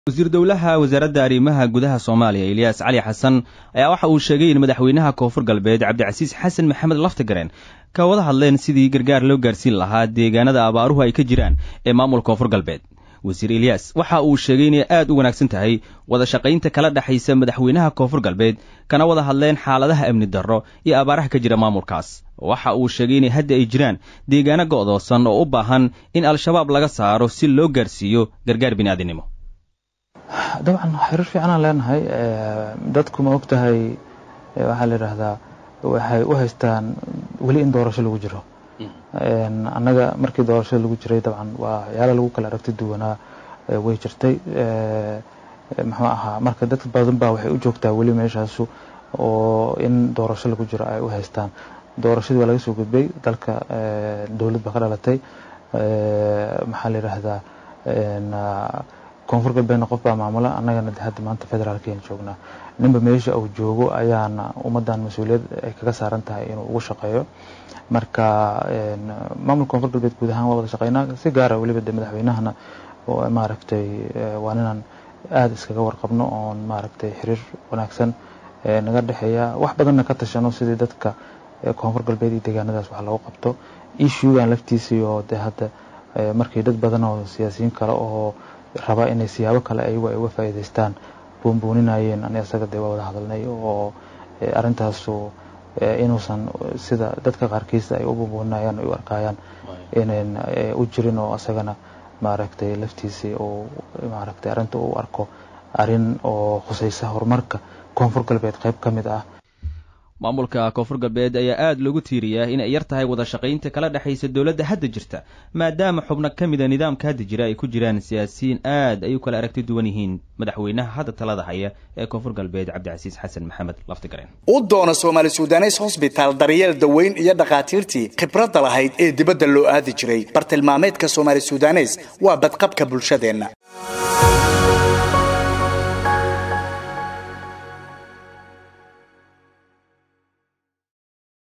wasiir dowlaha wasaaradda arrimaha gudaha soomaaliya ilyaas cali xasan ayaa waxa uu sheegay in madaxweynaha koonfur galbeed cabdicasiis xasan maxamed laftagareen ka wada hadleen sidii gargaar loo gaarsiin lahaa deegaanada abaaruhu ay ka jiraan ee maamulka koonfur galbeed wasiir ilyaas waxa uu sheegay inay aad u wanaagsan tahay wada shaqaynta kala dhexaysa madaxweynaha koonfur galbeed kana wada hadleen xaaladaha amni darro iyo abaaraha ka jira maamulkaas waxa uu sheegay inay hadda ay jiraan deegaano go'doosan oo u baahan in al-shabaab laga saaro si loo gaarsiiyo gargaar bini'aadinimo dabcan xiriir fiicanaan leenahay dadku ma og tahay waxaa la yidhaahdaa waxay u haystaan weli in doorasho lagu jiro annaga markii doorashada lagu jiray dabcan waa waxyaala lagu kala aragti duwanaa way jirtay muxuu ahaa marka dad badan baa waxay u joogtaa weli meeshaasu oo in doorasho lagu jiro ay u haystaan doorashadii waa laga soo gudbay dalka dowlad baa ka dhalatay maxaa la yidhaahdaa koonfur galbeedna qof baa maamula annagana hadda maanta federaalkayaan joognaa ninba meesha uu joogo ayaana ummaddan mas-uuliyad ay kaga saaran tahay inuu ugu shaqeeyo marka maamulka koonfur galbeed guud ahaan waa wada shaqeynaa si gaara weliba de madaxweynahana maaragtay waa ninaan aada iskaga warqabno oon maaragtay xiriir wanaagsan naga dhexeeya wax badanna ka tashano sidii dadka koonfur galbeed iyo deegaanadaas wax loogu qabto ishugan laftiisii oo de hadda markii dad badan oo siyaasiyiin kale oo raba inay siyaabo kale ayagu ay uga faa'iidaystaan buunbuuninayeen ani asaga dee waa wada hadalnay oo arrintaasu inuusan sida dadka qaarkiisa ay u buunbuuninayaan ay u arkayaan inayn u jirin oo asagana maaragtay laftiisii uu maaragtay arrinta u arko arrin oo khusaysa horumarka koonfur galbeed qayb ka mid ah maamulka koonfur galbeed ayaa aada loogu tiiriyaa inay yar tahay wada shaqaynta kala dhexaysa dowladda hadda jirta maadaama xubno ka mida nidaamka hadda jira ay ku jiraan siyaasiyiin aad ay u kala aragti duwan yihiin madaxweynaha hadda talada haya ee koonfur galbeed cabdicasiis xasan maxamed laftigareen u doona soomaali sudanes hosbitaal daryeel daweyn iyo dhakhaatiirtii khibradda lahayd ee dibadda loo aadi jiray bartilmaameedka soomaali sudanes waa badqabka bulshadeenna